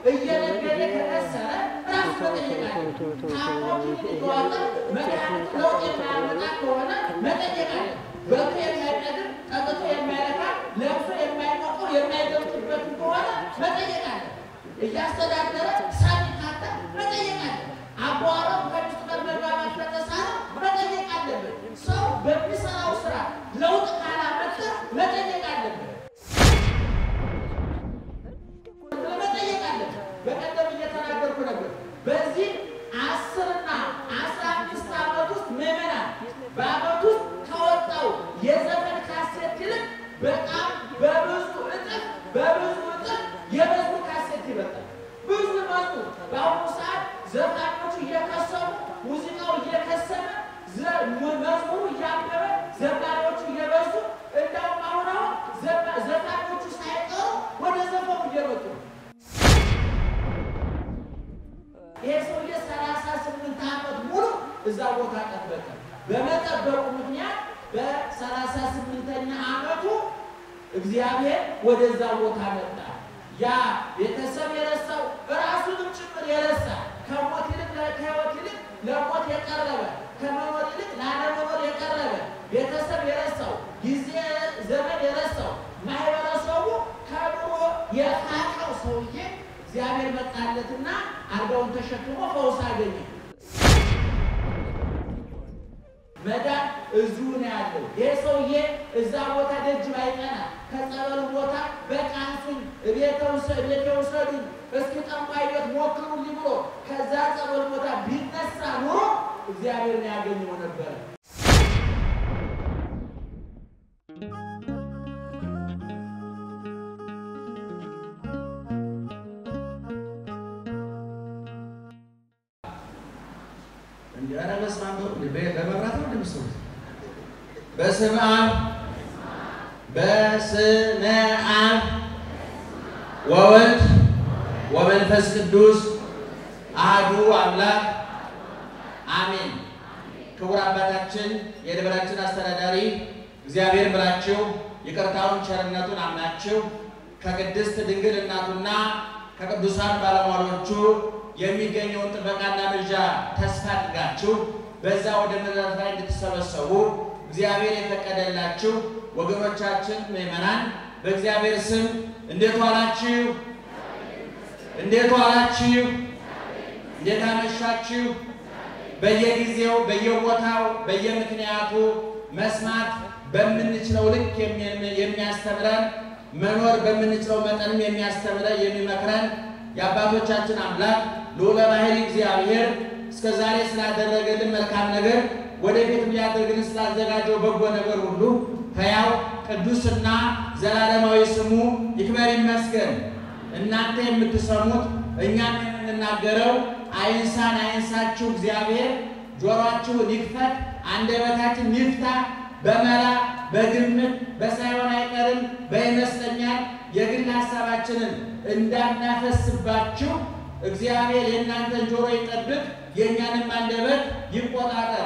እየነገደ ከከሰረ ራሱ መጠየቅ አለ። ታሞቱ እየዋጠ መድኃኒቱ ለውጥ የማያመጣ ከሆነ መጠየቅ አለ። በልቶ የማይጠግብ ጠጥቶ የማይረካ ለብሶ የማይሞቀው የማይገብጥበት ከሆነ መጠየቅ አለ። እያስተዳደረ ሳቢ ካጣ መጠየቅ አለ። አቧራው ከሚስቱ ጋር መግባባት ከተሳነ መጠየቅ አለበት። ሰው በሚሰራው ስራ ለውጥ ካላመጣ መጠየቅ አለበት። መጠየቅ አለበት። በቀደም እየተናገርኩ ነበር። በዚህ አስርና አስራ አምስት ዓመት ውስጥ ምዕመናን በዓመት ውስጥ ከወጣው የዘፈን ካሴት ይልቅ በጣም በብዙ እጥፍ በብዙ እጥፍ የመዝሙር ካሴት ይበጣል። ብዙ መዝሙር በአሁኑ ሰዓት ዘፋኞቹ እየከሰሙ ሙዚቃው እየከሰመ ዘ- መዝሙሩ እያበበ ዘማሪዎቹ እየበዙ እንዳውም አሁን አሁን ዘማ- ዘፋኞቹ ሳይቀሩ ወደ ዘፈኑ እየመጡ ነው። ይሄ ሰውዬ ሰላሳ ስምንት ዓመት ሙሉ እዛ ቦታ ጠበቀ። በመጠበቁ ምክንያት በሰላሳ ስምንተኛ ዓመቱ እግዚአብሔር ወደዛ ቦታ መጣ። ያ ቤተሰብ የረሳው ራሱንም ጭምር የረሳ ከሞት ይልቅ ከሕይወት ይልቅ ለሞት የቀረበ ከመኖር ይልቅ ላለመኖር የቀረበ ቤተሰብ የረሳው ጊዜ ዘመን የረሳው ማህበረሰቡ ከኑሮ የፋቀው ሰውዬ እግዚአብሔር መጣለትና አልጋውን ተሸክሞ ፈውስ አገኘ። መዳን እዚሁ ነው ያለው። ይህ ሰውዬ እዛ ቦታ ደጅ ባይቀና ከጸበሉ ቦታ በቃ አንሱኝ፣ እቤቴ ውሰዱኝ፣ እስኪ ጠንቋይ ቤት ሞክሩልኝ ብሎ ከዛ ጸበል ቦታ ቢነሳ ኑሮ እግዚአብሔርን ያገኘው ነበረ። ኧረ በስመ አብ በመብራት ነው እንደምትሰሩት። በስመ አብ በስመ አብ ወወልድ ወመንፈስ ቅዱስ አሐዱ አምላክ አሜን። ክቡር አባታችን የደብራችን አስተዳዳሪ እግዚአብሔር ብላችሁ ይቅርታውን ቸርነቱን አምናችሁ ከቅድስት ድንግል እናቱና ከቅዱሳን ባለሟሎቹ የሚገኘውን ጥበቃና ምልጃ ተስፋ አድርጋችሁ በዛ ወደ ምሕረት ላይ እንድትሰበሰቡ እግዚአብሔር የፈቀደላችሁ ወገኖቻችን ምዕመናን በእግዚአብሔር ስም እንዴት ዋላችሁ? እንዴት ዋላችሁ? እንዴት አመሻችሁ? በየጊዜው በየቦታው በየምክንያቱ መስማት በምንችለው ልክ የሚ- የሚያስተምረን መኖር በምንችለው መጠንም የሚያስተምረን የሚመክረን የአባቶቻችን አምላክ ልዑለ ባሕርይ እግዚአብሔር እስከ ዛሬ ስላደረገልን መልካም ነገር ወደፊት ሊያደርግልን ስላዘጋጀው በጎ ነገር ሁሉ ሕያው ቅዱስና ዘላለማዊ ስሙ ይክበር ይመስገን። እናንተ የምትሰሙት እኛም የምንናገረው አይንሳን አይንሳችሁ እግዚአብሔር ጆሮአችሁን ይክፈት፣ አንደበታችን ይፍታ። በመላ በግምት በሳይሆን አይቀርም በይመስለኛል የግል ሀሳባችንን እንዳናፈስባችሁ እግዚአብሔር የእናንተን ጆሮ ይጠብቅ፣ የእኛንም አንደበት ይቆጣጠር።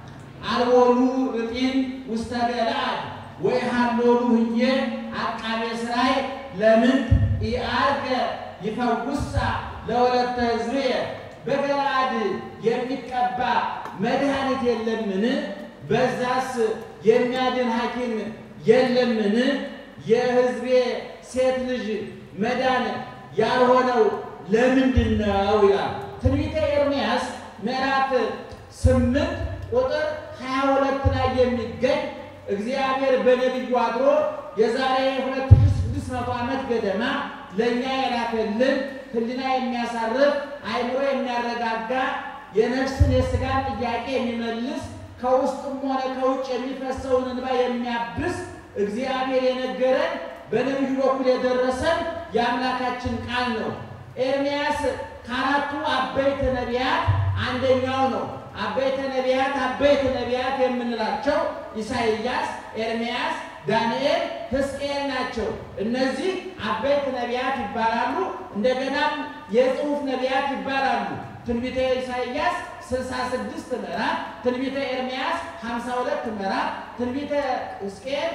አልቦሉ ርጢን ውስተ ገለዓድ ወይ ሃሎሉ ህዬ አቃቤ ሥራይ ለምን ኢአርገ ይፈውሳ ለወለተ ሕዝብየ በገለዓድ የሚቀባ መድኃኒት የለምን? በዛስ የሚያድን ሐኪም የለምን? የሕዝቤ ሴት ልጅ መዳን ያልሆነው ለምንድን ነው ይላል ትንቢተ ኤርምያስ ምዕራፍ ስምንት ቁጥር ሀያ ሁለት ላይ የሚገኝ እግዚአብሔር በነቢዩ አድሮ የዛሬ ሁለት ሺህ ስድስት መቶ ዓመት ገደማ ለእኛ የላከልን ሕሊና የሚያሳርፍ አእምሮ የሚያረጋጋ የነፍስን የሥጋን ጥያቄ የሚመልስ ከውስጥም ሆነ ከውጭ የሚፈሰውን እንባ የሚያብስ እግዚአብሔር የነገረን በነቢዩ በኩል የደረሰን የአምላካችን ቃል ነው። ኤርምያስ ከአራቱ አበይት ነቢያት አንደኛው ነው። አበይተ ነቢያት አበይት ነቢያት የምንላቸው ኢሳይያስ፣ ኤርምያስ፣ ዳንኤል፣ ሕዝቅኤል ናቸው። እነዚህ አበይት ነቢያት ይባላሉ። እንደገናም የጽሑፍ ነቢያት ይባላሉ። ትንቢተ ኢሳይያስ 66 ምዕራፍ፣ ትንቢተ ኤርምያስ 52 ምዕራፍ፣ ትንቢተ ሕዝቅኤል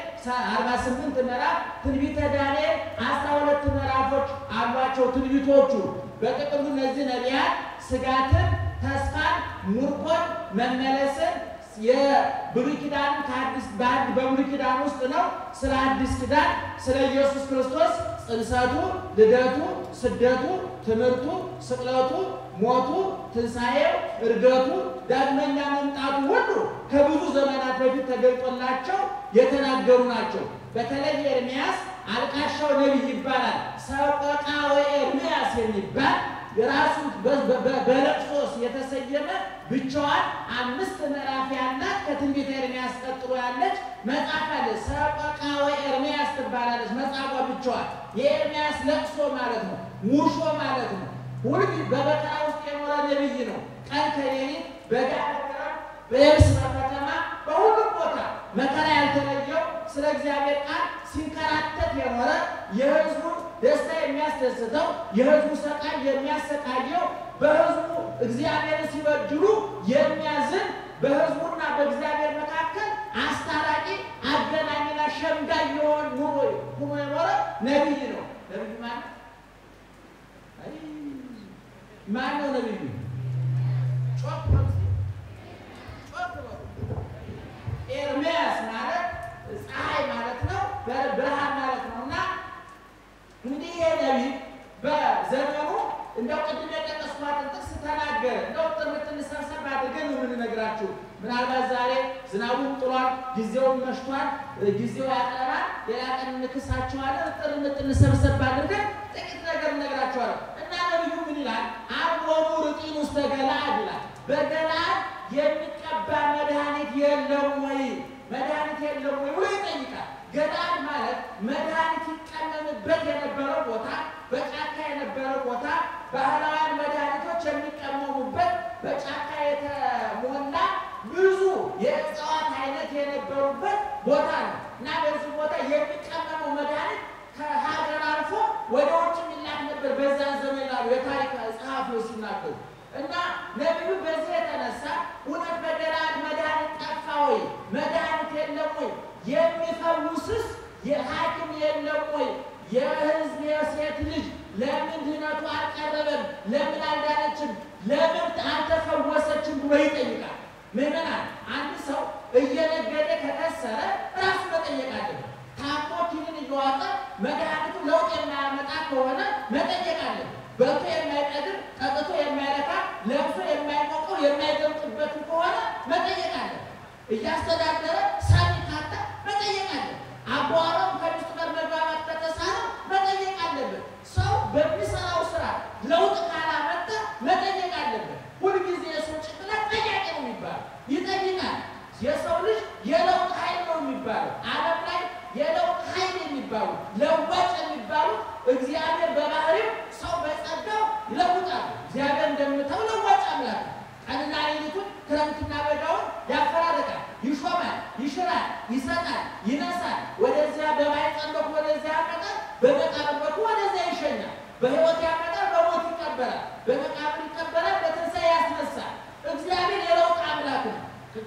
48 ምዕራፍ፣ ትንቢተ ዳንኤል 12 ምዕራፎች አሏቸው ትንቢቶቹ። በጥቅሉ እነዚህ ነቢያት ስጋትን፣ ተስፋን፣ ምርኮን፣ መመለስን የብሉይ ኪዳን ከአዲስ በአንድ በብሉይ ኪዳን ውስጥ ነው። ስለ አዲስ ኪዳን ስለ ኢየሱስ ክርስቶስ ጽንሰቱ፣ ልደቱ፣ ስደቱ፣ ትምህርቱ፣ ስቅለቱ፣ ሞቱ፣ ትንሣኤው፣ እርገቱ፣ ዳግመኛ መምጣቱ ሁሉ ከብዙ ዘመናት በፊት ተገልጦላቸው የተናገሩ ናቸው። በተለይ ኤርምያስ አልቃሻው ነቢይ ይባላል። ሰቆቃወ ኤርምያስ የሚባል የራሱ በለቅሶ የተሰየመ ብቻዋን አምስት ምዕራፍ ያላት ከትንቢተ ኤርምያስ ቀጥሎ ያለች መጽሐፍ አለ። ሰቆቃወ ኤርምያስ ትባላለች። መጽሐፏ ብቻዋን የኤርምያስ ለቅሶ ማለት ነው፣ ሙሾ ማለት ነው። ሁልጊዜ በመከራ ውስጥ የኖረ ነቢይ ነው። ቀን ከሌሊት በጋ በየብስ በከተማ በሁሉም ቦታ መከራ ያልተለየው ስለ እግዚአብሔር ቃል ሲንከራተት የኖረ የሕዝቡን ደስታ የሚያስደስተው የሕዝቡ ሰቃይ የሚያሰቃየው በሕዝቡ እግዚአብሔርን ሲበድሉ የሚያዝን በሕዝቡና በእግዚአብሔር መካከል አስታራቂ አገናኝና ሸምጋይ የሆን ኑሮ ሆኖ የኖረ ነቢይ ነው። ነቢይ ማለት ማን ነው? ነቢዩ ጮክ ኤርምያስ ማለት ፀሐይ ማለት ነው፣ ብርሃን ማለት ነው። እና እንዲህ ይሄ ነቢይ በዘመኑ እንደው ቅድም የጠቀስኳትን ጥቅስ ተናገረ። እንደው ጥርምትን ሰብሰብ አድርገን ነው የምንነግራችሁ። ምናልባት ዛሬ ዝናቡም ጥሏል፣ ጊዜውም መሽቷል፣ ጊዜው ያጠራል። ሌላ ቀን እንክሳችኋለን። ጥርምትን ሰብሰብ አድርገን ጥቂት ነገር እነግራችኋለን። እና ነቢዩ ምን ይላል? አቦሙ ርጢን ውስተ ገለዓድ ይላል። በገለዓድ የሚቀባ መድኃኒት የለም ወይ? መድኃኒት የለም ወይ ብሎ ይጠይቃል። ገለዓድ ማለት መድኃኒት ይቀመምበት የነበረው ቦታ፣ በጫካ የነበረው ቦታ፣ ባህላውያን መድኃኒቶች የሚቀመሙበት በጫካ የተሞላ ብዙ የእጽዋት አይነት የነበሩበት ቦታ ነው እና በዚህ ቦታ የሚቀመመው መድኃኒት ከሀገር አልፎ ወደ ውጭ የሚላክ ነበር። በዛን ዘመን ላሉ የታሪክ ጸሐፊዎች ሲናገሩ እና ነቢዩ በዚህ የተነሳ እውነት በገለዓድ መድኃኒት ጠፋ ወይ? መድኃኒት የለም ወይ? የሚፈውስስ የሐኪም የለም ወይ? የሕዝብ የሴት ልጅ ለምን ድህነቱ አልቀረበም? ለምን አልዳነችም? ለምን አልተፈወሰችም ብሎ ይጠይቃል። ምዕመናን፣ አንድ ሰው እየነገደ ከከሰረ ራሱ መጠየቅ አለበት። ታሞ ኪኒን እየዋጠ መድኃኒቱ ለውጥ የማያመጣ ከሆነ መጠየቅ አለበት። በልቶ የማይጠግብ ጠጥቶ የማይረካ ለብሶ የማይሞቀው የማይደምቅበት ከሆነ መጠየቅ አለ። እያስተዳደረ ሳሚ ካጣ መጠየቅ አለ። አቧራው ከሚስቱ ጋር መግባባት ከተሳነው መጠየቅ አለበት። ሰው በሚሰራው ስራ ለውጥ ካላመጣ መጠየቅ አለበት። ሁልጊዜ የሰው ጭንቅላት ጠያቂ ነው የሚባለው ይጠይቃል። የሰው ልጅ የለውጥ ኃይል ነው የሚባለው ዓለም ላይ የለውጥ ኃይል የሚባሉ ለዋጭ የሚባሉት እግዚአብሔር በባህሪው ሰው በጸጋው ይለውጣል። እግዚአብሔር እንደምታው ለዋጭ አምላክ ቀንና ሌሊቱን ክረምትና በጋውን ያፈራርቃል፣ ይሾማል፣ ይሽራል፣ ይሰጣል፣ ይነሳል። ወደዚያ በማኅፀን በኩል ወደዚያ ያመጣል፣ በመቃብር በኩል ወደዚያ ይሸኛል። በሕይወት ያመጣል፣ በሞት ይቀበላል፣ በመቃብር ይቀበላል፣ በትንሣኤ ያስነሳል። እግዚአብሔር የለውጥ አምላክ ነው።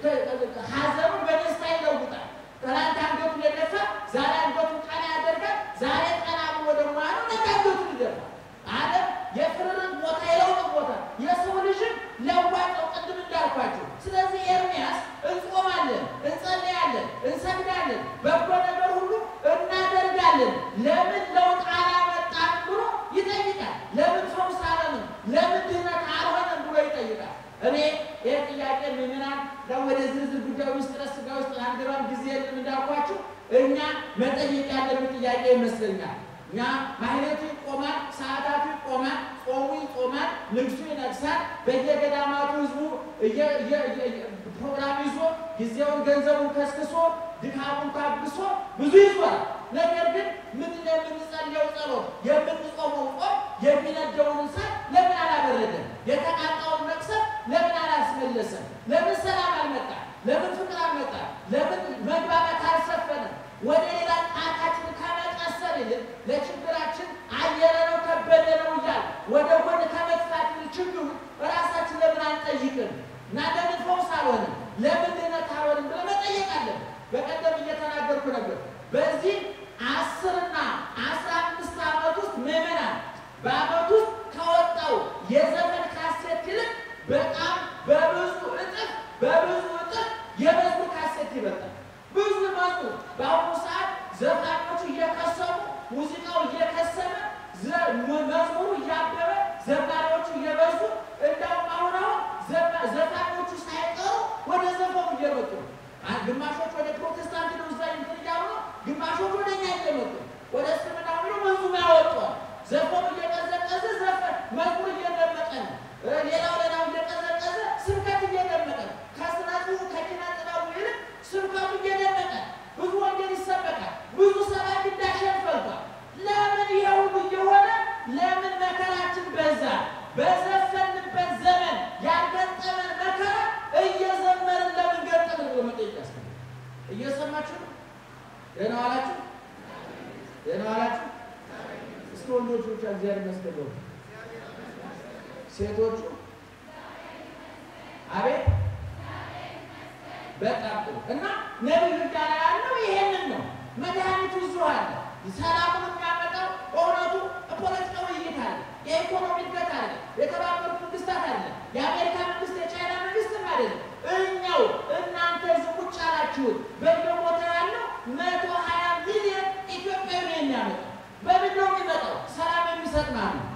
ሐዘኑን በደስታ ይለውጣል። ትናንት አንገቱን የደፋ ዛሬ አንገቱን ቀና ያደርጋል። ዛሬ ቀና ብሎ ደግሞ አለው ነገ አንገቱን ይደፋል። ዓለም የፍርርን ቦታ የለውጥ ቦታ የሰው ልጅን ለዋጭው ቅድም እንዳልኳቸው። ስለዚህ ኤርምያስ እንጾማለን፣ እንጸልያለን፣ እንሰግዳለን፣ በጎ ነገር ሁሉ እናደርጋለን፣ ለምን ለውጥ አላመጣም ብሎ ይጠይቃል። ለምን ፈውስ አለንም፣ ለምን ድህነት አልሆነም ብሎ ይጠይቃል። እኔ ይህ ጥያቄ ምምናን ወደ ዝርዝር ጉዳይ ውስጥ ረስጋ ውስጥ አንገባም፣ ጊዜ የለም እንዳልኳችሁ። እኛ መጠየቅ ያለብን ጥያቄ ይመስለኛል። እኛ ማህሌቱ ይቆማል፣ ሰዓታቱ ይቆማል፣ ጾሙ ይጾማል፣ ንግሱ ይነግሳል። በየገዳማቱ ህዝቡ ፕሮግራም ይዞ ጊዜውን ገንዘቡን ከስክሶ ድካሙን ታግሶ ብዙ ይዟል። ነገር ግን ምንድን ነው የምንጸልየው ጸሎት የምንጾመው ጾም የሚነደውን እሳት ለምን አላበረደም? የተቃጣውን መቅሰፍ ለምን አላስመለሰም? ለምን ሰላም አልመጣ? ለምን ፍቅር አልመጣ? ለምን መግባባት አልሰፈነም? ወደ ሌላ ጣታችን ከመቀሰር ይልቅ ለችግራችን አየረ ነው ከበደ ነው እያል ወደ ጎን ከመጥፋት ይልቅ ችግሩ ራሳችን ለምን አንጠይቅም? እና ለምን ፈውስ አልሆንም? ለምን ድነት አልሆንም ብለን መጠየቅ አለን። በቀደም እየተናገርኩ ነበር። በዚህ አስርና አስራ አምስት ዓመት ውስጥ ምዕመናን በዓመት ውስጥ ከወጣው የዘፈን ካሴት ይልቅ በጣም በብዙ እጥፍ በብዙ እጥፍ የመዝሙር ካሴት ይበልጣል። ብዙ መዝሙር በአሁኑ ሰዓት ዘፋኞቹ እየከሰሙ ሙዚቃው እየከሰመ መዝሙሩ እያበበ ዘማሪዎቹ እየበዙ እንዳውም አሁን አሁን ዘፋኞቹ ሳይቀሩ ወደ ዘፈኑ እየመጡ ነው። ግማሾች ወደ ፕሮቴስታንት ነው እዛ እንትን እያሉ ነው። ግማሾች ወደ እኛ እየመጡ ወደ እስልምና ብሎ መንዙም ያወጧል። ዘፈኑ እየቀዘቀዘ ዘፈን መዝሙር እየደመቀ ነው። ሌላው ሌላው እየቀዘቀዘ ስብከት እየደመቀ ነው። ከስነቱ ከኪነ ጥበቡ ይልቅ ስብከቱ እየደመቀ ብዙ ወንጌል ይሰበካል። ብዙ ሰባኪ እንዳሸን ፈልቷል። ለምን ይሄ ሁሉ እየሆነ ለምን መከራችን በዛ? በዘፈንበት ዘመን ያልገጠመን መከራ እየዘመርን ለምን ገጠምን ብሎ መጠየቅ ያስፈልጋል። እየሰማችሁ ነው? ደህና ዋላችሁ? ደህና ዋላችሁ? እስኪ ወንዶቹ ብቻ እግዚአብሔር ይመስገን በሉ። ሴቶቹ አቤት በጣም ጥሩ እና ነቢዩ እያለ ያለው ይሄንን ነው። መድኃኒቱ እዚሁ አለ። ሰላሙን የሚያመጣው በእውነቱ ፖለቲካዊ ውይይት አለ፣ የኢኮኖሚ እድገት አለ፣ የተባበሩት መንግስታት አለ፣ የአሜሪካ መንግስት የቻይና መንግስትም አይደለም። እኛው እናንተ እዚህ ቁጭ ያላችሁት በየቦታ ያለው መቶ ሀያ ሚሊዮን ኢትዮጵያዊ ነው የሚያመጣው። በምን ነው የሚመጣው? ሰላም የሚሰጥ ማን ነው?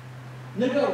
ንገሩ።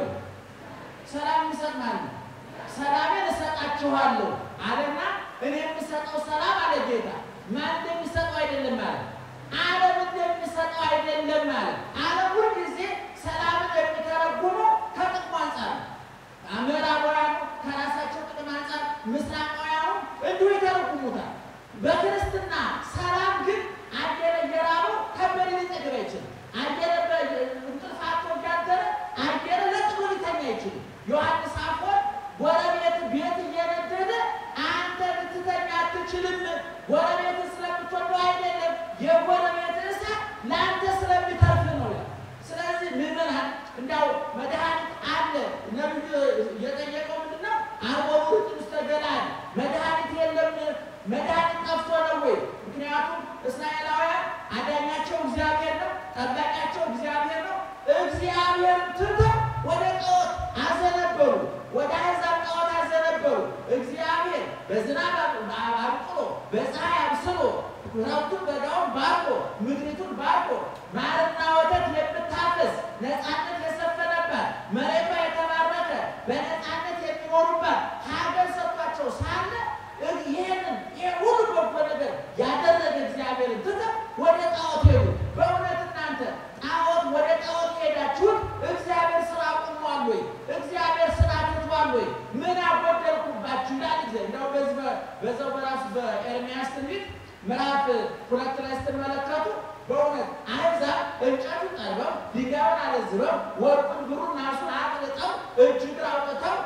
ሰላም የሚሰጥ ማን ነው? ሰላሜን እሰጣችኋለሁ አለና እኔ የምሰጠው ሰላም አለ ጌታ ማን እንደሚሰጠው አይደለም ማለት ዓለም እንደሚሰጠው አይደለም ማለት ዓለም ሁል ጊዜ ሰላምን የሚተረጉመው ከጥቅሙ አንጻር ነው። ምዕራባውያኑ ከራሳቸው ጥቅም አንጻር፣ ምስራቃውያኑ እንዲሁ ይተረጉሙታል። በክርስትና ሰላም ግን አየረ እየራበው ከበደ ሊጠግብ አይችልም። አየረ እንቅልፍ አጥቶ እያደረ አየረ ለጥሞ ሊተኛ አይችልም። ዮሐንስ አፈወርቅ ጎረቤት ቤት እየነደደ አንተ ልትተኛ አትችልም፣ ጎረቤት ስለምትወደው አይደለም፣ የጎረቤት እሳት ለአንተ ስለሚተርፍ ነው። ስለዚህ ምዕመናን እንዲያው መድኃኒት አለ። ነቢዩ እየጠየቀው ምንድን ነው? አርቦሙ ውስተ ገለዓድ መድኃኒት የለም፣ መድኃኒት ጠፍቶ ነው ወይ? ምክንያቱም እስራኤላውያን አዳኛቸው እግዚአብሔር ነው፣ ጠባቂያቸው እግዚአብሔር ነው። እግዚአብሔር ትተው ወደ ጣዖት አዘነበሉ፣ ወደ አሕዛብ ጣዖት አዘነበሉ። እግዚአብሔር በዝናብ አብቅሎ በፀሐይ አብስሎ ክረምቱን በጋውን ባርኮ ምድሪቱን ባርኮ ማርና ወተት የምታፈስ ነፃነት የሰፈነባት መሬቷ የተባረከ በነፃነት የሚኖሩባት ሀገር ሰጥቷቸው ሳለ ይህንን ይህ ሁሉ በጎ ነገር ያደረገ እግዚአብሔርን ትተው ወደ ጣዖት ሄዱ። በእውነት እናንተ ጣዖት ወደ ጣዖት የሄዳችሁት እግዚአብሔር ስራ አቁሟል ወይ? እግዚአብሔር ስራ ትቷል ወይ? ምን አጎደልኩባችሁ ይላል እግዚአብሔር። እንደው በዚህ በዛው በራሱ በኤርምያስ ትንቢት ምዕራፍ ሁለት ላይ ስትመለከቱ በእውነት አሕዛብ እንጨቱን ጠርበው ድንጋዩን አለዝበው ወርቁን ብሩን ናሱን አቅልጠው እጅ እግር አውጥተው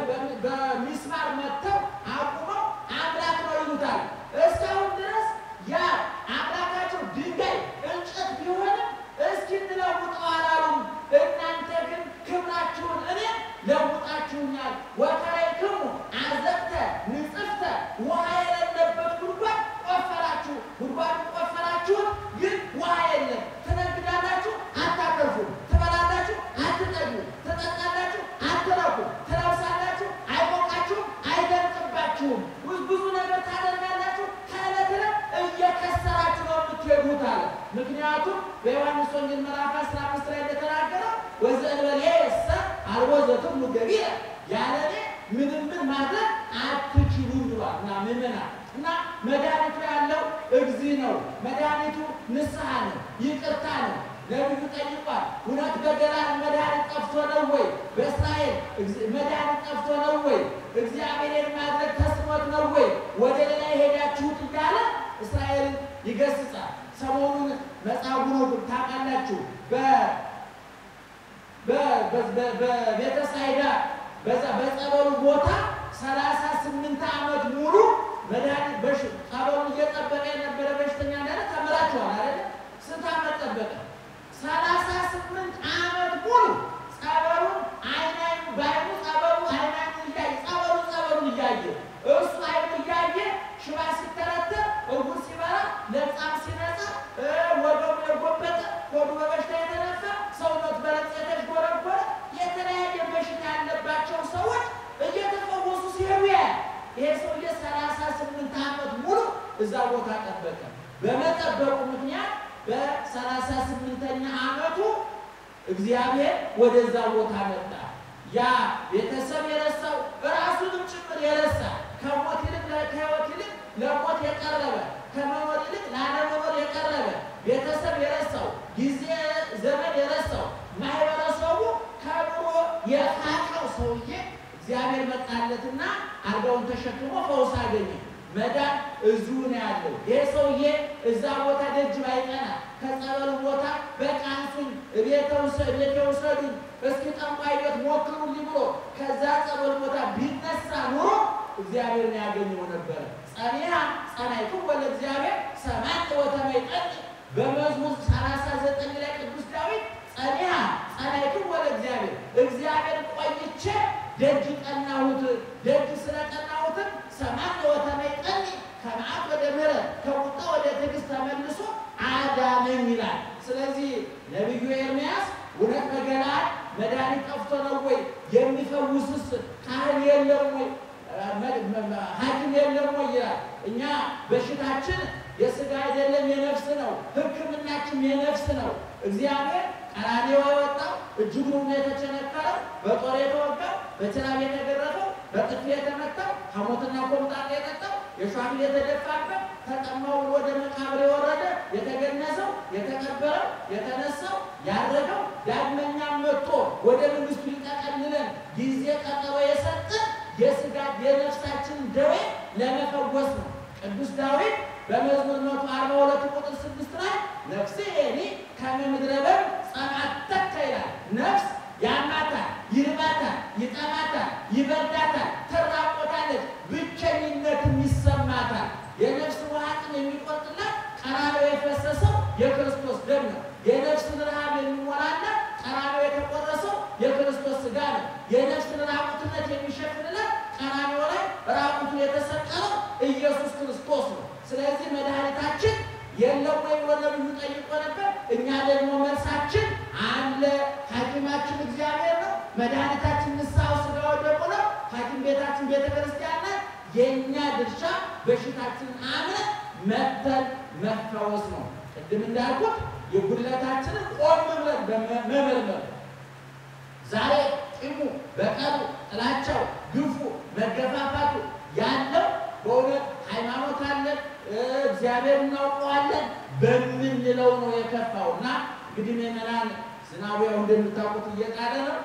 በሚስማር መጥተው አቁመው አምላክ ነው ይሉታል። እስካሁን ድረስ ያ አምላካቸው ድንጋይ እንጨት ቢሆንም እስኪ እንለውጠው አላሉም። እናንተ ግን ክብራችሁን እኔ ለውጣችሁኛል። ወከረይክሙ አዘቅተ ንጽፍተ ውሃ የሌለበት ጉድጓድ ቆፈራችሁ። ጉድጓድ ቆፈራችሁን፣ ግን ውሃ የለም። ትነግዳላችሁ፣ አታተርፉም። ትበላላችሁ፣ አትጠግቡም። ትጠጣላችሁ፣ አትረኩም። ትለብሳላችሁ፣ አይሞቃችሁም፣ አይደርቅባችሁም። ብዙ ነገር ታደርጋላችሁ፣ ከዕለት ዕለት እየከሰራችሁ ነው የምትሄዱት አለ። ምክንያቱም በዮሐንስ ወንጌል ምዕራፍ 15 ላይ እንደተናገረው ወዘእንበሌሰ አልቦ ዘትብሉ ገቢረ ያለ እኔ ምንም ምን ማድረግ አትችሉም ብሏል። እና ምዕመናን እና መድኃኒቱ ያለው እግዚእ ነው። መድኃኒቱ ንስሐ ነው፣ ይቅርታ ነው። ነቢዩ ጠይቋል። እውነት በገለዓድ መድኃኒት ጠፍቶ ነው ወይ? በእስራኤል መድኃኒት ጠፍቶ ነው ወይ? እግዚአብሔርን ማድረግ ተስኖት ነው ወይ? ወደ ሌላ የሄዳችሁት እያለ እስራኤልን ይገስጻል። ሰሞኑን መጻጉዕ ታውቃላችሁ። በቤተ ሳይዳ በጸበሉ ቦታ ሰላሳ ስምንት ዓመት ሙሉ መድኃኒት በሽ ጸበሉን እየጠበቀ የነበረ በሽተኛ እንዳለ ተምራችኋል አይደለ? ስንት ዓመት ጠበቀ? ሰላሳ ስምንት ዓመት ሙሉ ጸበሉን አይን አይኑ በአይኑ ጸበሉ አይን አይኑ እያየ ጸበሉ ጸበሉን እያየ እሱ አይኑ እያየ ሽባ ሲተረተር እጉር ሲበራ ለምጻም ሲነጻ ወገቡ የጎበጠ ሆዱ በበሽታ የተነሳ ሰውነት በለጽ የተሽጎረጎረ የተለያየ በሽታ እዛ ቦታ ጠበቀ። በመጠበቁ ምክንያት በሰላሳ ስምንተኛ ዓመቱ እግዚአብሔር ወደዛ ቦታ መጣ። ያ ቤተሰብ የረሳው ራሱንም ጭምር የረሳ ከሞት ይልቅ ከሕይወት ይልቅ ለሞት የቀረበ ከመኖር ይልቅ ላለመኖር የቀረበ ቤተሰብ የረሳው ጊዜ ዘመን የረሳው ማህበረሰቡ ከኑሮ የፋቀው ሰውዬ እግዚአብሔር መጣለትና አልጋውን ተሸክሞ ፈውስ አገኘ። መዳን እዚሁ ነው ያለው። ይህ ሰውዬ እዛ ቦታ ደጅ ባይጠና ከጸበሉ ቦታ በቃ አንሱኝ፣ እቤቴ ውሰዱኝ፣ እስኪ ጠንቋይ ቤት ሞክሩልኝ ብሎ ከዛ ጸበል ቦታ ቢነሳ ኑሮ እግዚአብሔርን ያገኘው ነበረ። ጸኒያ ጸናይቱ ወለ እግዚአብሔር ሰማት ወተመይጠጥ በመዝሙር ሰላሳ ዘጠኝ ላይ ቅዱስ ዳዊት ጸኒያ ጸናይቱ ወለ እግዚአብሔር እግዚአብሔር ቆይቼ ደጅ ቀናሁት ደጅ ስለቀናሁትም ሰማት ወተመይጠጥ ከመዓት ወደ ምሕረት ከቁጣ ወደ ትዕግስት ተመልሶ አዳነኝ ይላል። ስለዚህ ነቢዩ ኤርምያስ እውነት በገለዓድ መድኃኒት ጠፍቶ ነው ወይ? የሚፈውስስ ካህን የለም ወይ? ሐኪም የለም ወይ ይላል። እኛ በሽታችን የሥጋ አይደለም የነፍስ ነው። ሕክምናችን የነፍስ ነው። እግዚአብሔር ቀራንዮ የወጣው እጅጉን የተቸነከረው በጦር የተወጋው በችራብ የተገረፈው በጥፊ የተመታው ሐሞትና ኮምጣጤ የጠጣው የሸዋፊል የተደፋበት ተጠማው ወደ መቃብር የወረደ የተገነዘው የተቀበረው የተነሳው ያረገው ዳግመኛም መጥቶ ወደ መንግስቱ ሊጠቀልለን ጊዜ ቀጠሮ የሰጠን የሥጋ የነፍሳችን ደዌ ለመፈወስ ነው። ቅዱስ ዳዊት በመዝሙር መቶ አርባ ሁለት ቁጥር ስድስት ላይ ነፍሴ እኔ ከመ ምድረ በዳ ጸምአተከ ይላል። ነፍስ ያማታል፣ ይርባታል፣ ይጠማታል፣ ይበርዳታል፣ ትራቆታለች፣ ብቸኝነትም ይሰማታል። የነፍስ ውሃትን የሚቆርጥላት ቀራንዮ የፈሰሰው የክርስቶስ ደም ነው። የነፍስን ረሃብ የሚሞላላት ቀራንዮ የተቆረሰው የክርስቶስ ሥጋ ነው። የነፍስን ራቁትነት የሚሸፍንላት ቀራንዮ ላይ ራቁቱ የተሰቀለው ኢየሱስ ክርስቶስ ነው። ስለዚህ መድኃኒታችን የለም ወይ ብሎ ነብዩ ጠይቆ ነበር። እኛ ደግሞ መልሳችን አለ። ሐኪማችን እግዚአብሔር ነው። መድኃኒታችን ንስሐው ሥጋው ደግሞ ነው። ሐኪም ቤታችን ቤተ ክርስቲያን ናት። የእኛ ድርሻ በሽታችንን አምነን መተን መፈወስ ነው። ቅድም እንዳልኩት የጉድለታችንን ቆም ብለን መመርመር ዛሬ ቂሙ፣ በቀሉ፣ ጥላቻው፣ ግፉ፣ መገፋፋቱ ያለው በእውነት ሃይማኖት አለን እግዚአብሔር እናውቀዋለን በምንለው ነው የከፋው። እና እንግዲህ ምዕመናን ዝናቡ ያው እንደምታውቁት እየጣለ ነው።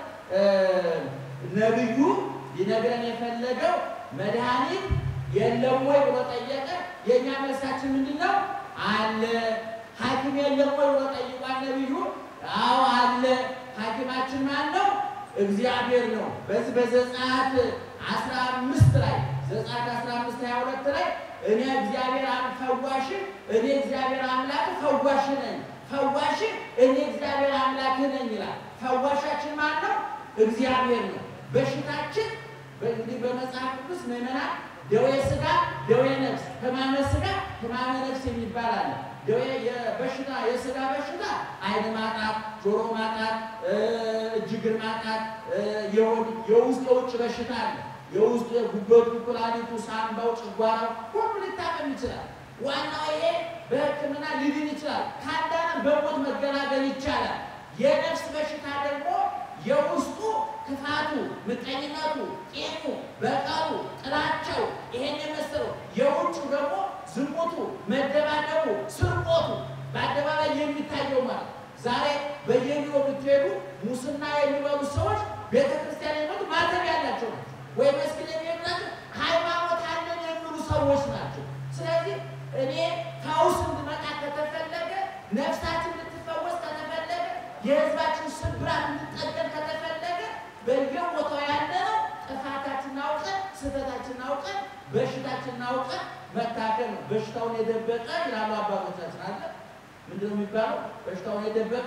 ነቢዩ ሊነግረን የፈለገው መድኃኒት የለም ወይ ብሎ ጠየቀ። የእኛ መልሳችን ምንድን ነው? አለ። ሐኪም የለም ወይ ብሎ ጠይቋል ነቢዩ። አዎ አለ። ሐኪማችን ማን ነው? እግዚአብሔር ነው። በዚህ በዘጸአት አስራ አምስት ላይ ዘጸአት አስራ አምስት ሀያ ሁለት ላይ እኔ እግዚአብሔር ፈዋሽ እኔ እግዚአብሔር አምላክ ፈዋሽ ነኝ፣ ፈዋሽ እኔ እግዚአብሔር አምላክ ነኝ ይላል። ፈዋሻችን ማን ነው? እግዚአብሔር ነው። በሽታችን እንግዲህ በመጽሐፍ ቅዱስ ምዕመናን ደዌ ሥጋ፣ ደዌ ነፍስ፣ ሕማመ ሥጋ፣ ሕማመ ነፍስ የሚባል አለ። ደዌ የበሽታ የሥጋ በሽታ ዓይን ማጣት፣ ጆሮ ማጣት፣ እጅ እግር ማጣት፣ የውስጥ የውጭ በሽታ አለ። የውስጡ የጉበቱ፣ ኩላሊቱ፣ ሳምባው፣ ጨጓራው ሁሉ ሊታመም ይችላል። ዋናው ይሄ በሕክምና ሊድን ይችላል። ካዳነም በሞት መገላገል ይቻላል። የነፍስ በሽታ ደግሞ የውስጡ ክፋቱ፣ ምቀኝነቱ፣ ቂሙ፣ በቀሉ፣ ጥላቸው ይሄን የመሰለው የውጩ ደግሞ ዝሙቱ፣ መደባደቡ፣ ስርቆቱ በአደባባይ የሚታየው ማለት ዛሬ በየቢሮ ብትሄዱ ሙስና የሚበሉ ሰዎች ቤተክርስቲያን የሚመጡ ማተብ ያላቸው ናቸው ወይ መስጊድ የሚሄዱ ናቸው። ሃይማኖት አለን የሚሉ ሰዎች ናቸው። ስለዚህ እኔ ፈውስ እንድመጣ ከተፈለገ ነፍሳችን እንድትፈወስ ከተፈለገ የህዝባችን ስብራት እንድጠገን ከተፈለገ በየቦታው ያለነው ጥፋታችንን አውቀን ስህተታችንን አውቀን በሽታችንን አውቀን መታከል ነው። በሽታውን የደበቀ ይላሉ አባቶቻችን አለ ምንድን ነው የሚባለው? በሽታውን የደበቀ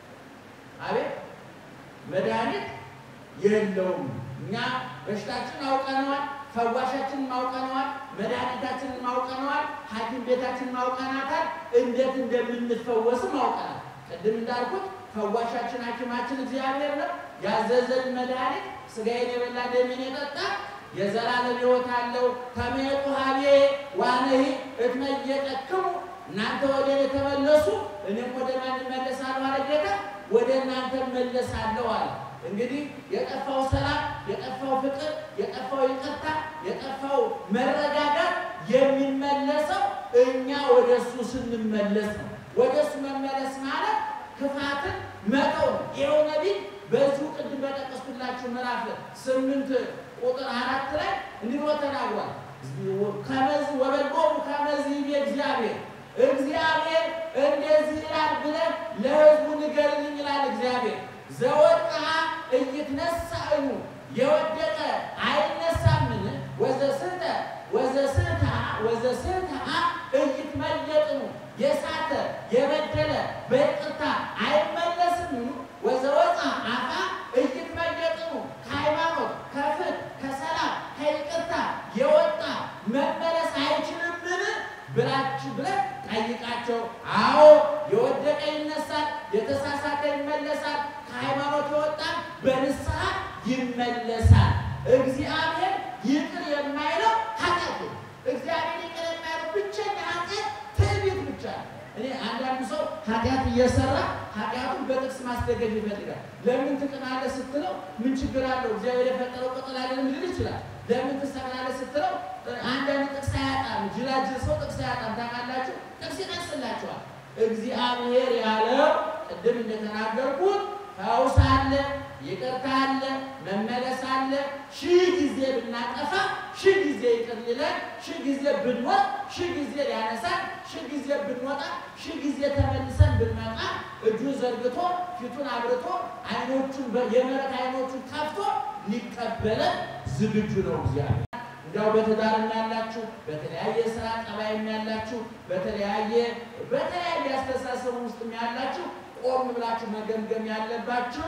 አቤት መድኃኒት የለውም። እኛ በሽታችንን አውቀነዋል፣ ፈዋሻችንን አውቀነዋል፣ መድኃኒታችንን አውቀነዋል፣ ሐኪም ቤታችንን አውቀናታል፣ እንዴት እንደምንፈወስም አውቀናል። ቅድም እንዳልኩት ፈዋሻችን ሐኪማችን እግዚአብሔር ነው። ያዘዘን መድኃኒት ሥጋዬን የበላ ደሜን የጠጣ የዘላለም ሕይወት አለው። ተመየጡ ሀቤ ዋነሂ እትመየጠክሙ እናንተ ወደ እኔ ተመለሱ፣ እኔም ወደ ማን እመለሳለሁ አለ ጌታ። ወደ እናንተ እመለሳለሁ አለ። እንግዲህ የጠፋው ሰላም፣ የጠፋው ፍቅር፣ የጠፋው ይቅርታ፣ የጠፋው መረጋጋት የሚመለሰው እኛ ወደ እሱ ስንመለስ ነው። ወደ እሱ መመለስ ማለት ክፋትን መተው ነው። ይኸው ነቢይ በዚሁ ቅድም በጠቀስኩላችሁ ምዕራፍ ስምንት ቁጥር አራት ላይ እንዲህ ብሎ ተናግሯል። ከመዝ ወበጎሙ ከመዚህ ይቤ እግዚአብሔር እግዚአብሔር እንደዚህ ይላል ብለን ለሕዝቡ ንገርልኝ ይላል እግዚአብሔር። ዘወድቅዓ ኢይትነሣእኑ የወደቀ አይነሳምን? ወዘስሕተ ወዘስሕተ ወዘስሕተ ኢይትመየጥኑ የሳተ የበደለ በይቅርታ አይመለስም። ወዘወፃ አፋ ኢይትመየጥኑ ከሃይማኖት ከፍትሕ ከሰላም ከይቅርታ የወጣ መመለስ አይችልምን ብላችሁ ብለህ ጠይቃቸው። አዎ የወደቀ ይነሳል፣ የተሳሳተ ይመለሳል፣ ከሃይማኖት የወጣ በንስሐ ይመለሳል። እግዚአብሔር ይቅር የማይለው ኃጢአት ነው። እግዚአብሔር ይቅር የማይለው ብቸኛ ኃጢአት ትዕቢት ብቻ ነው። እኔ አንዳንዱ ሰው ኃጢአት እየሰራ ኃጢአቱን በጥቅስ ማስደገፍ ይፈልጋል። ለምን ትቅናለህ ስትለው ምን ችግር አለው እግዚአብሔር የፈጠረው ቅጠል አይደለም ሊል ይችላል። ለምን ትሰቅላለህ ስትለው አንዳንድ ጥቅስ አያጣም። ጅላጅል ሰው ጥቅስ አያጣም። ታውቃላችሁ፣ ጥቅስ ይጠቅስላችኋል። እግዚአብሔር ያለው ቅድም እንደተናገርኩት ፈውስ አለ፣ ይቅርታ አለ፣ መመለስ አለ። ሺህ ጊዜ ብናጠፋ ሺህ ጊዜ ይቅር ሊለን፣ ሺህ ጊዜ ብንወጥ ሺህ ጊዜ ሊያነሳን፣ ሺህ ጊዜ ብንወጣ ሺህ ጊዜ ተመልሰን ብንመጣ እጁን ዘርግቶ ፊቱን አብርቶ አይኖቹን የምሕረት አይኖቹን ከፍቶ ሊቀበለን ዝግጁ ነው እግዚአብሔር። እንዲያው በትዳርም ያላችሁ በተለያየ ስራ ጠባይም ያላችሁ በተለያየ በተለያየ አስተሳሰብ ውስጥም ያላችሁ ቆም ብላችሁ መገምገም ያለባችሁ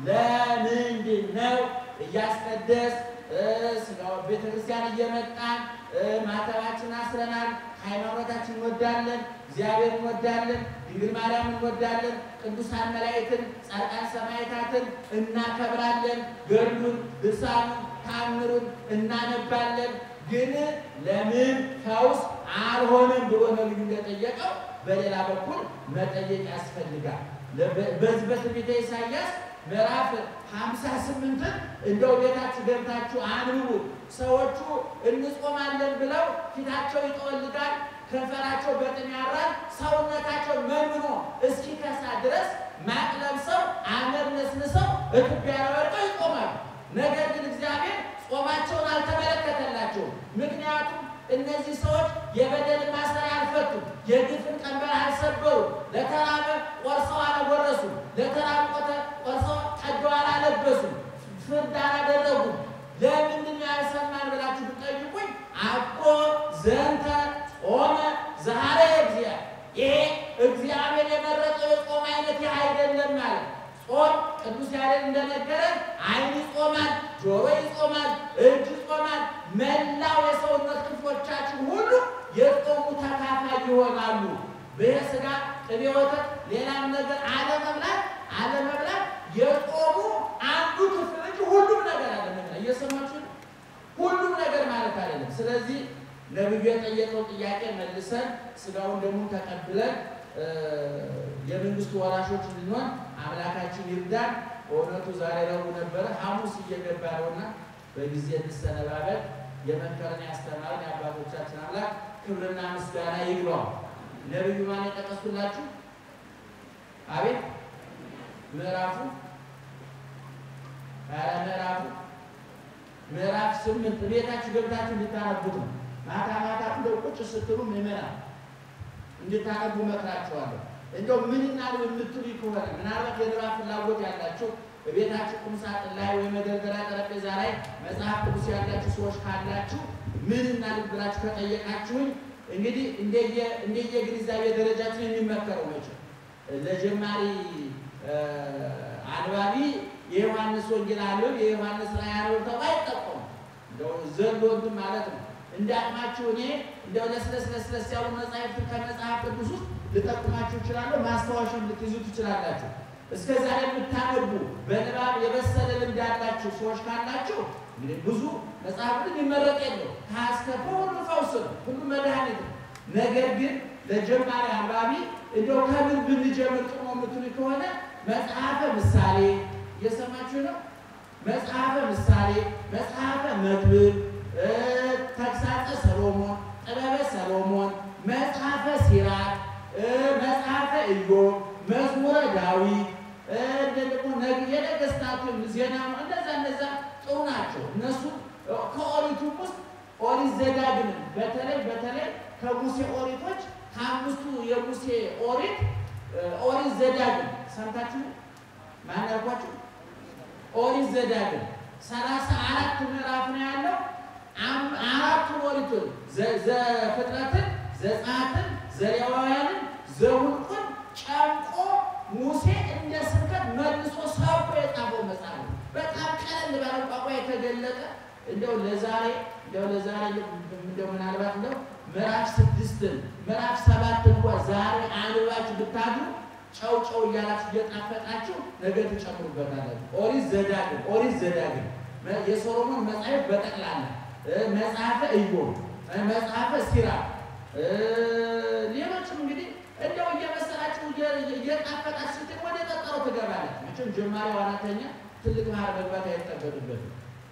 ለምንድን ነው እያስቀደስ ቤተክርስቲያን እየመጣን ማተባችን አስረናል፣ ሃይማኖታችን እንወዳለን፣ እግዚአብሔር እንወዳለን፣ ድንግል ማርያም እንወዳለን፣ ቅዱሳን መላእክትን፣ ጻድቃን ሰማዕታትን እናከብራለን፣ ገድሉን፣ ድርሳኑን፣ ተአምሩን እናነባለን። ግን ለምን ፈውስ አልሆነም ብሎ ነብዩ እንደጠየቀው በሌላ በኩል መጠየቅ ያስፈልጋል። በዚህ በትንቢተ ኢሳይያስ ምዕራፍ ሀምሳ ስምንትን እንደው ቤታችሁ ገብታችሁ አንብቡ። ሰዎቹ እንጾማለን ብለው ፊታቸው ይጠወልጋል፣ ከንፈራቸው በጥም ያራል፣ ሰውነታቸው መንምኖ እስኪከሳ ድረስ ማቅ ለብሰው አመድ ነስንሰው እትቢያ ወድቀው ይጾማሉ። ነገር ግን እግዚአብሔር ጾማቸውን አልተመለከተላቸውም። ምክንያቱም እነዚህ ሰዎች የበደልን ማሰሪያ አልፈቱም፣ የግፍን ቀንበር አልሰበሩም፣ ለተራበ ቆርሰው አላጎረሱም፣ ለተራበ ቆርሰው ቀደው አላለበሱም፣ ፍርድ አላደረጉም። ለምንድን ነው ያልሰማን ብላችሁ ብትጠይቁኝ አኮ ዘንተ ጾመ ዛሬ እግዚአብሔር ይሄ እግዚአብሔር የመረጠው የጾም አይነት ይህ አይደለም ማለት ጾም ቅዱስ ያሬድ እንደነገረን ዓይን ይጾማል፣ ጆሮ ይጾማል፣ እጅ ይጾማል። መላው የሰውነት ክፍሎቻችን ሁሉ የጾሙ ተካፋይ ይሆናሉ። በይህ ሥጋ ቅቤ፣ ወተት፣ ሌላም ነገር አለመብላት አለመብላት የጾሙ አንዱ ክፍል እንጂ ሁሉም ነገር አለመብላት። እየሰማችሁ ነው? ሁሉም ነገር ማለት አይደለም። ስለዚህ ነብዩ የጠየቀው ጥያቄ መልሰን ሥጋውን ደግሞ ተቀብለን የመንግስቱ ወራሾች እንድንሆን አምላካችን ይርዳን። በእውነቱ ዛሬ ረቡዕ ነበረ፣ ሐሙስ እየገባ ነውና በጊዜ እንሰነባበት። የመከረን ያስተማረን የአባቶቻችን አምላክ ክብርና ምስጋና ይግባው። ነብዩ ማን የጠቀስኩላችሁ? አቤት ምዕራፉ ኧረ ምዕራፉ ምዕራፍ ስምንት ቤታችሁ ገብታችሁ እንድታነቡት ነው። ማታ ማታ እንደው ቁጭ ስትሉ ምዕመናን እንድታነቡ መክራችኋለሁ። እንደው ምን እናድርግ የምትሉ ከሆነ ምናልባት የንባብ ፍላጎት ያላችሁ በቤታችሁ ቁም ሳጥን ላይ ወይ መደርደሪያ ጠረጴዛ ላይ መጽሐፍ ቅዱስ ያላችሁ ሰዎች ካላችሁ ምን እናድርግ ብላችሁ ከጠየቃችሁኝ እንግዲህ እንደየ ግንዛቤ ደረጃችን የሚመከረው መቼ ለጀማሪ አንባቢ የዮሐንስ ወንጌል አንብብ፣ የዮሐንስ ራዕይ አንብብ ተብሎ አይጠቀሙም። እንደው ዘሎ እንትን ማለት ነው። እንደ አቅማችሁ እኔ እንደው ለስለስ ለስለስ ያሉ መጽሐፍትን ከመጽሐፍ ቅዱስ ውስጥ ልጠቁማችሁ እችላለሁ። ማስታወሻም ልትይዙ ትችላላችሁ። እስከ ዛሬ የምታነቡ በንባብ የበሰለ ልምድ ያላችሁ ሰዎች ካላችሁ እንግዲህ ብዙ መጽሐፍን የሚመረቅ የለው ከአስከፈ ሁሉ ፈውስ ነው፣ ሁሉ መድኃኒት ነው። ነገር ግን ለጀማሪ አንባቢ እንደው ከምን ብንጀምር ጥሩ ነው የምትሉ ከሆነ መጽሐፈ ምሳሌ እየሰማችሁ ነው። መጽሐፈ ምሳሌ፣ መጽሐፈ መክብብ፣ ተግሳጸ ሰሎሞን፣ ጥበበ ሰሎሞን፣ መጽሐፈ ሲራክ፣ መጽሐፈ ኢዮብ፣ መዝሙረ ዳዊት ደግሞ የነገስታቱን ዜና እነዛ እነዛ ጥሩ ናቸው። እነሱ ከኦሪቱ ውስጥ ኦሪት ዘዳግምን በተለይ በተለይ ከሙሴ ኦሪቶች ከአምስቱ የሙሴ ኦሪት ኦሪት ዘዳግም ሰምታችሁ ማን ያልኳችሁ? ኦሪት ዘዳግም ሰላሳ አራት ምዕራፍ ነው ያለው። አራቱን ኦሪቱን ዘፍጥረትን፣ ዘጸአትን፣ ዘሌዋውያንን፣ ዘኍልቍን ጨምቆ ሙሴ እንደ ስብከት መልሶ ሰብኮ የጻፈው መጽሐፍ ነው። በጣም ቀለል ባለ ቋንቋ የተገለጠ እንደው ለዛሬ እንደው ለዛሬ እንደው ምናልባት እንደው ምዕራፍ ስድስትን ምዕራፍ ሰባት እንኳ ዛሬ አንባችሁ ብታድሩ ጨው ጨው እያላችሁ እየጣፈጣችሁ ነገ ትጨምሩበታላችሁ። ኦሪት ዘዳግም ኦሪት ዘዳግም የሶሎሞን መጽሐፍ በጠቅላላ መጽሐፈ ኢዮብ፣ መጽሐፈ ሲራክ ሌሎችም እንግዲህ እንደው እየመሰላችሁ እየጣፈጣችሁ ስትል ወደ ጠጠሮ ትገባለች። መቼም ጀማሪ ዋናተኛ ትልቅ ባህር መግባት አይጠበቅበትም።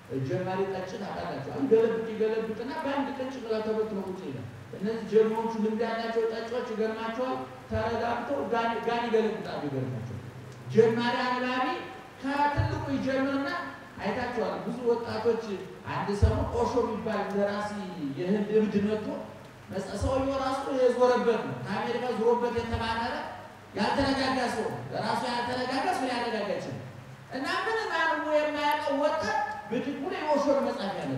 ጀማሪ ጠጭ ታውቃላችሁ። አሁን ገለብጥ ይገለብጥና በአንድ ቀን ጭንቅላት ተበት ነው ቁጭ ይላል። እነዚህ ጀግኖቹ ልምድ ያላቸው ጠጮች ይገርማቸዋል። ተረጋግተው ጋን ይገለብጣሉ። ይገርማቸዋል። ጀማሪ አንባቢ ከትልቁ ይጀምርና አይታችኋል። ብዙ ወጣቶች አንድ ሰሞን ኦሾ የሚባል ደራሲ የህንድ እብድ መጥቶ ሰውየው ራሱ የዞረበት ነው። ከአሜሪካ ዞሮበት የተባረረ ያልተረጋጋ ሰው ራሱ ያልተረጋጋ ሰው ሊያረጋጋ ይችላል። እና ምንም አንቦ የማያውቀው ወጣት ብድግ ብሎ የኦሾን መጽሐፍ ያለ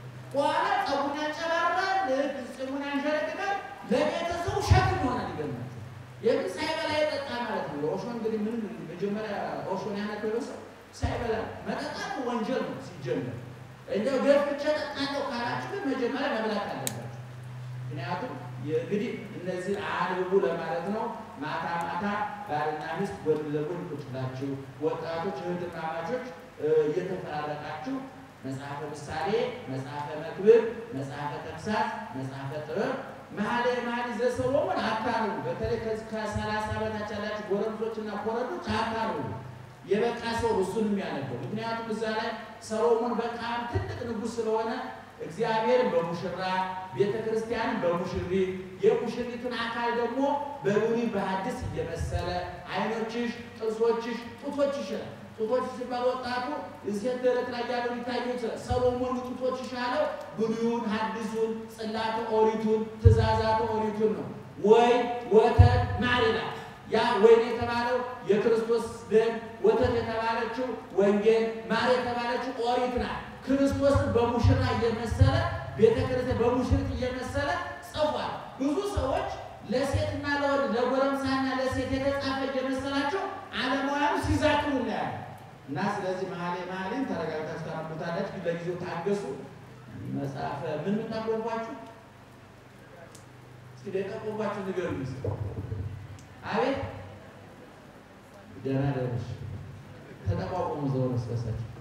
በኋላ ጸጉን ያንጨባራል፣ ጽሙን ያንሸረግጋል። ለቤተሰቡ ሸክም ይሆናል። ይገርማል። የምን ሳይበላ የጠጣ ማለት ነው። ኦሾ እንግዲህ ምን መጀመሪያ ኦሾን ያነበበ ሰው ሳይበላ መጠጣት ወንጀል ነው ሲጀመር። እንደው ገፍቼ ጠጣለሁ ካላችሁ ግን መጀመሪያ መብላት አለባችሁ። ምክንያቱም እንግዲህ እነዚህ አንብቡ ለማለት ነው። ማታ ማታ ባልና ሚስት ጎን ለጎን ቁጭ ብላችሁ ወጣቶች እህትማማቾች እየተፈራረቃችሁ መጽሐፈ ምሳሌ፣ መጽሐፈ መክብብ፣ መጽሐፈ ተግሳጽ፣ መጽሐፈ ጥበብ፣ መኃልየ መኃልይ ዘሰሎሞን አታርቡ። በተለይ ከሰላሳ በታች ያላችሁ ጎረምሶችና ኮረዶች አታርቡ። የበቃ ሰው እሱን የሚያነበው ምክንያቱም እዛ ላይ ሰሎሞን በጣም ትልቅ ንጉሥ ስለሆነ እግዚአብሔርን በሙሽራ ቤተ ክርስቲያንን በሙሽሪት የሙሽሪትን አካል ደግሞ በብሉይ በሐዲስ እየመሰለ ዓይኖችሽ፣ ጥርሶችሽ፣ ጡቶችሽ ይላል። ጡቶች ሲባል ወጣቱ እሴት ደረት ላይ ያለው ሊታየው ይችላል። ሰሎሞን ጡቶችሽ ያለው ብሉዩን፣ ሐዲሱን፣ ጽላተ ኦሪቱን፣ ትእዛዛተ ኦሪቱን ነው። ወይ ወተት ማር ይላል። ያ ወይን የተባለው የክርስቶስ ደም፣ ወተት የተባለችው ወንጌል፣ ማር የተባለችው ኦሪት ናት። ክርስቶስን በሙሽራ እየመሰለ ቤተ ክርስቲያን በሙሽሪት እየመሰለ ጽፏል። ብዙ ሰዎች ለሴትና ለወንድ ለጎረምሳና ለሴት የተጻፈ እየመሰላቸው ዓለማውያኑ ሲዛክሩ እናያለን። እና ስለዚህ መኃልየ መኃልይን ተረጋግታችሁ ታነቡታላችሁ። ግን ለጊዜው ታገሱ። መጽሐፈ ምን ምን ጠቆምኳችሁ? እስኪ የጠቆምኳችሁ ንገሩኝ። አቤት ደህና ደረሽ። ተጠቋቁሙ ዘወር ስበሳችሁ